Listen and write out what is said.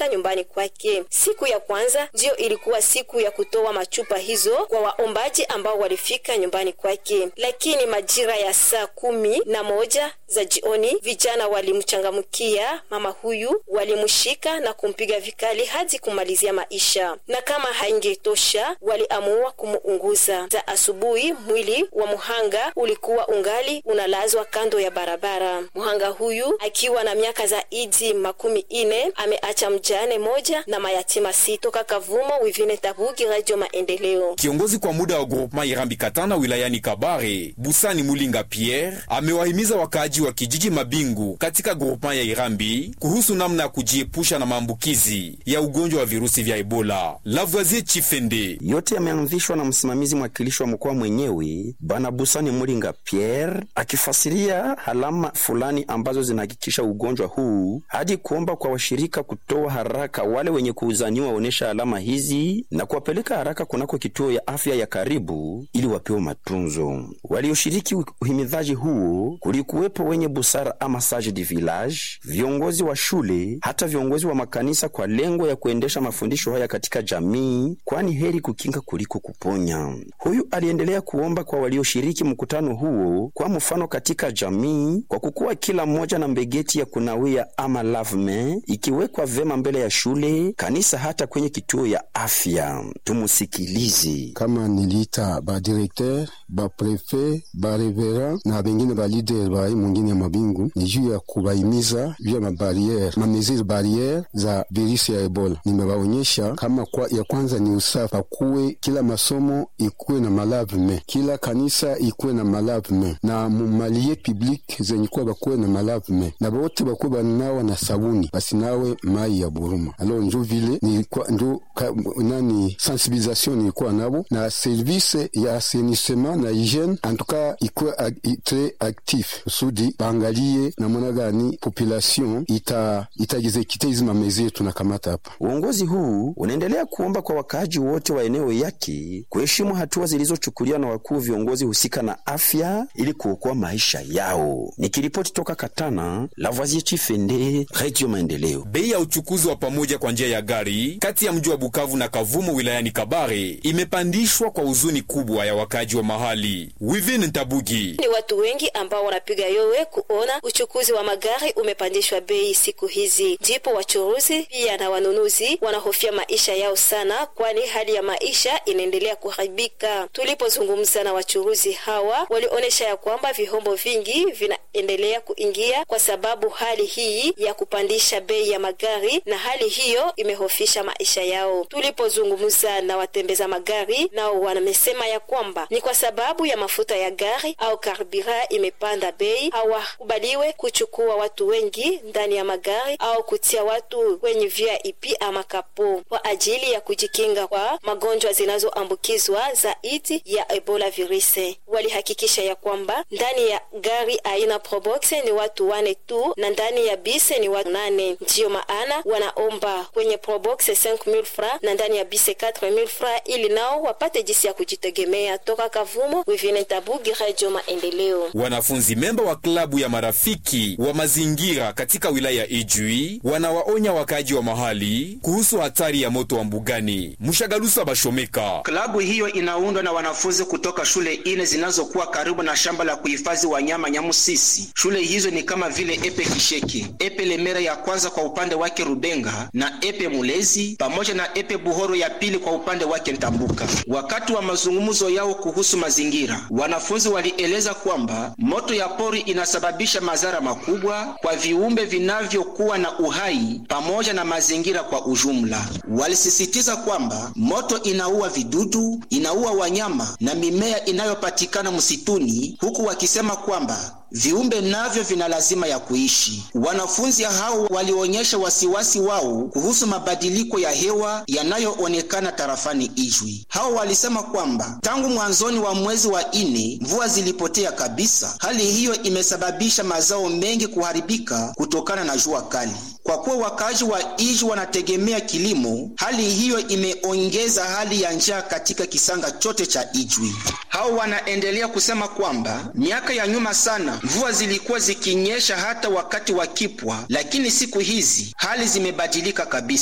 walifika nyumbani kwake. Siku ya kwanza ndiyo ilikuwa siku ya kutoa machupa hizo kwa waombaji ambao walifika nyumbani kwake, lakini majira ya saa kumi na moja za jioni vijana walimchangamkia mama huyu, walimshika na kumpiga vikali hadi kumalizia maisha, na kama haingetosha waliamua kumuunguza. Za asubuhi mwili wa muhanga ulikuwa ungali unalazwa kando ya barabara. Muhanga huyu akiwa na miaka zaidi makumi ine ameacha mjane moja na mayatima sita. Toka Kavumo, Wivine Tabugi, Radio Maendeleo. Kiongozi kwa muda wa groupement Irambi Katana wilayani Kabare, Busani Mulinga Pierre amewahimiza wakaaji wa kijiji Mabingu katika groupement ya Irambi kuhusu namna ya kujiepusha na maambukizi ya ugonjwa wa virusi vya Ebola. Lavoisier Chifende yote yameanzishwa na msimamizi mwakilishi wa mkoa mwenyewe Bana Busani Mulinga Pierre akifasiria alama fulani ambazo zinahakikisha ugonjwa huu hadi kuomba kwa washirika kutoa haraka wale wenye kuuzaniwa waonyesha alama hizi na kuwapeleka haraka kunako kituo ya afya ya karibu ili wapewe matunzo. Walioshiriki uhimidhaji huo kulikuwepo wenye busara ama sage du village, viongozi wa shule, hata viongozi wa makanisa, kwa lengo ya kuendesha mafundisho haya katika jamii, kwani heri kukinga kuliko kuponya. Huyu aliendelea kuomba kwa walioshiriki mkutano huo, kwa mfano katika jamii, kwa kukuwa kila mmoja na mbegeti ya kunawia ama lavme ikiwekwa vema mbele ya shule, kanisa, hata kwenye kituo ya afya. Tumusikilize. kama niliita badirekter baprefe barevera na bengine balider bai mwingine ya mabingu ni juu ya kubaimiza juu ya mabariere mameziri bariere za virusi ya Ebola. Nimebaonyesha kama kwa, ya kwanza ni usafi, pakuwe kila masomo ikuwe na malavme, kila kanisa ikuwe na malavme, na mumalie public zenye kuwa bakuwe na malavme, na bote bakuwe bananawa na sabuni, basinawe mai ya buruma. Alo njo vile nilikuwa njo ka, nani sensibilisation nilikuwa nabo na service ya assainissement na hygiene antuka ikuwe ag, tre actif kusudi baangalie namna gani population ita itagezekite hizi mamezi tunakamata hapa. Uongozi huu unaendelea kuomba kwa wakaaji wote wa eneo yake kuheshimu hatua zilizochukuliwa na wakuu viongozi husika na afya ili kuokoa maisha yao. Nikiripoti toka Katana, Lavoisier Chifende, Radio Maendeleo. Bei ya uchukuzi wa pamoja kwa njia ya gari kati ya mji wa Bukavu na Kavumo wilayani Kabare imepandishwa kwa huzuni kubwa ya wakaji wa mahali. Wivin Ntabugi Ni watu wengi ambao wanapiga yowe kuona uchukuzi wa magari umepandishwa bei siku hizi, ndipo wachuruzi pia na wanunuzi wanahofia maisha yao sana, kwani hali ya maisha inaendelea kuharibika. Tulipozungumza na wachuruzi hawa, walionyesha ya kwamba vihombo vingi vinaendelea kuingia kwa sababu hali hii ya kupandisha bei ya magari, na hali hiyo imehofisha maisha yao. Tulipozungumza na watembeza magari, nao wamesema ya kwamba ni kwa sababu ya mafuta ya gari au karbira imepanda bei, hawakubaliwe kuchukua watu wengi ndani ya magari au kutia watu kwenye VIP ama kapo kwa ajili ya kujikinga kwa magonjwa zinazoambukizwa zaidi ya Ebola virusi. Walihakikisha ya kwamba ndani ya gari aina Probox ni watu wane tu na ndani ya bise ni watu nane. Ndiyo maana wanaomba kwenye Probox 5000 francs na ndani ya bise 4000 francs ili nao wapate jinsi ya kujitegemea. Toka Kavumo, Wivine Tabugi, Radio Maendeleo. Wanafunzi memba wa klabu ya marafiki wa mazingira katika wilaya ya Ijwi wanawaonya wakaaji wa mahali kuhusu hatari ya moto wa mbugani. Mshagalusa Bashomeka. Klabu hiyo inaundwa na wanafunzi kutoka shule ine zinazokuwa karibu na shamba la kuhifadhi wanyama Nyamusisi. Shule hizo ni kama vile Epe Kisheke, Epe Lemera ya kwanza kwa upande wake Rubenga na Epe Mulezi pamoja na Epe Buhoro ya pili kwa upande wake Ntambuka. Wakati wa mazungumzo yao kuhusu mazingira, wanafunzi walieleza kwamba moto ya pori inasababisha madhara makubwa kwa viumbe vinavyokuwa na uhai pamoja na mazingira kwa ujumla. Walisisitiza kwamba moto inaua vidudu, inaua wanyama na mimea inayopatikana msituni, huku wakisema kwamba viumbe navyo vina lazima ya kuishi. Wanafunzi hao walionyesha wasiwasi wao kuhusu mabadiliko ya hewa yanayoonekana tarafani Ijwi. Hao walisema kwamba tangu mwanzoni wa mwezi wa ine mvua zilipotea kabisa. Hali hiyo imesababisha mazao mengi kuharibika kutokana na jua kali. Kwa kuwa wakazi wa Ijwi wanategemea kilimo, hali hiyo imeongeza hali ya njaa katika kisanga chote cha Ijwi. Hao wanaendelea kusema kwamba miaka ya nyuma sana mvua zilikuwa zikinyesha hata wakati wa kipwa, lakini siku hizi hali zimebadilika kabisa.